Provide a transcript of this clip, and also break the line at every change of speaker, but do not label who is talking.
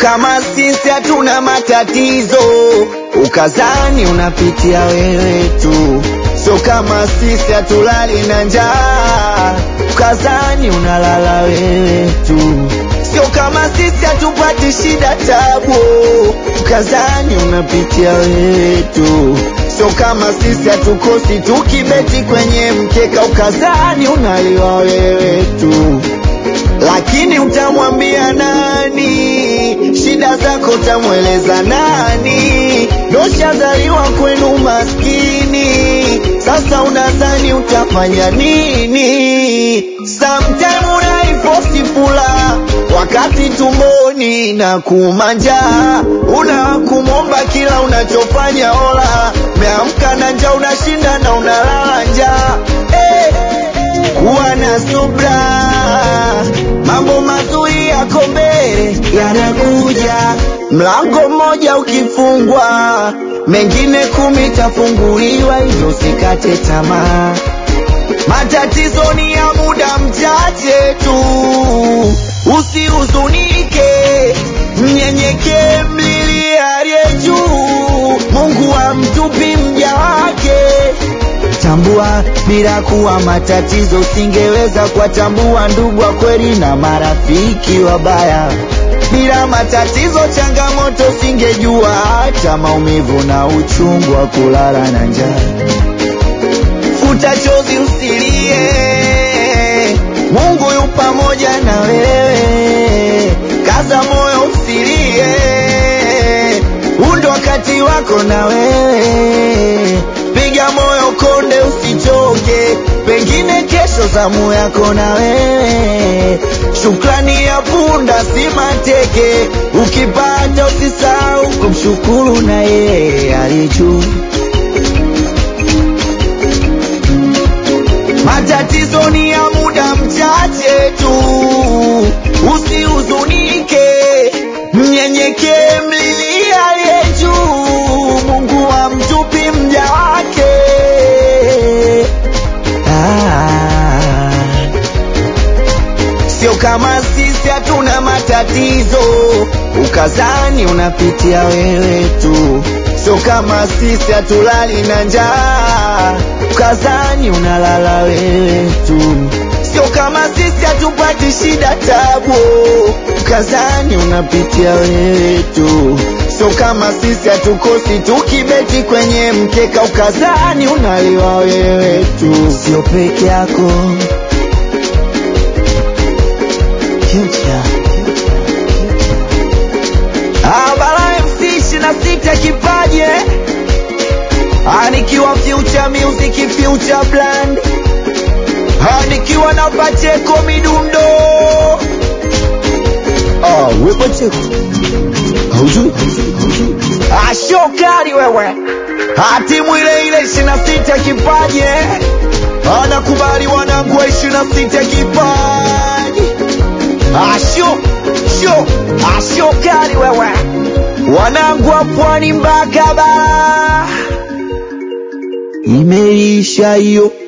kama sisi hatuna matatizo, ukazani unapitia wewe tu. Sio kama sisi hatulali na njaa, ukazani unalala wewe tu. Sio kama sisi hatupati shida tabu, ukazani unapitia wewe tu. Sio kama sisi hatukosi tukibeti kwenye mkeka, ukazani unaliwa wewe tu lakini utamwambia nani? Shida zako utamweleza nani? Doshazaliwa kwenu maskini, sasa unadhani utafanya nini? Sometime unaiposti fula wakati tumboni na kumanja, una kumwomba kila unachofanya ola, meamka na njaa, unashinda na unalala njaa eh kuwa na subra, mambo mazuri yako mbele yanakuja. Mlango mmoja ukifungwa, mengine kumi tafunguliwa, hivyo usikate tamaa. Matatizo ni ya muda mchache tu, usihuzunike, mnyenyekee, mlilie aliye juu. Mungu hamtupi mja wake tambua bila kuwa matatizo usingeweza kuwatambua ndugu wa kweli na marafiki wabaya. Bila matatizo, changamoto usingejua hata maumivu na uchungu wa kulala na njaa. Futa chozi usilie, Mungu yu pamoja na wewe. Kaza moyo usilie, huu ndo wakati wako na wewe piga moyo konde, usichoke, pengine kesho zamu yako na wewe. Shukrani ya punda si mateke, ukipata usisahau kumshukuru na yeye aliye juu. Matatizo ni ya muda mchache tu, usihuzunike, mnyenyekee, mlilie aliye juu. Mungu hamtupi mja wake. Ah, sio kama sisi hatuna matatizo, ukazani unapitia wewe tu. Sio kama sisi hatulali na njaa, ukazani unalala wewe tu. Sio kama sisi hatupati shida tabu, ukazani unapitia wewe tu. Sio kama sisi hatukosi tukibeti kwenye mkeka, ukazani unaliwa wewe tu. Sio peke yako Future. Ah, Bala MC ishirini na sita kipaje Ah, nikiwa Future Music Future Brand Ah, nikiwa na Pacheko Midundo Ah, we Pacheko haujui Ah, shokari wewe Ah, timu ile ile ishirini na sita kipaje anakubali wanangu wa ishirini na sita kipaji asho sho asho kali wewe wanangu wa pwani mpaka bara imeisha hiyo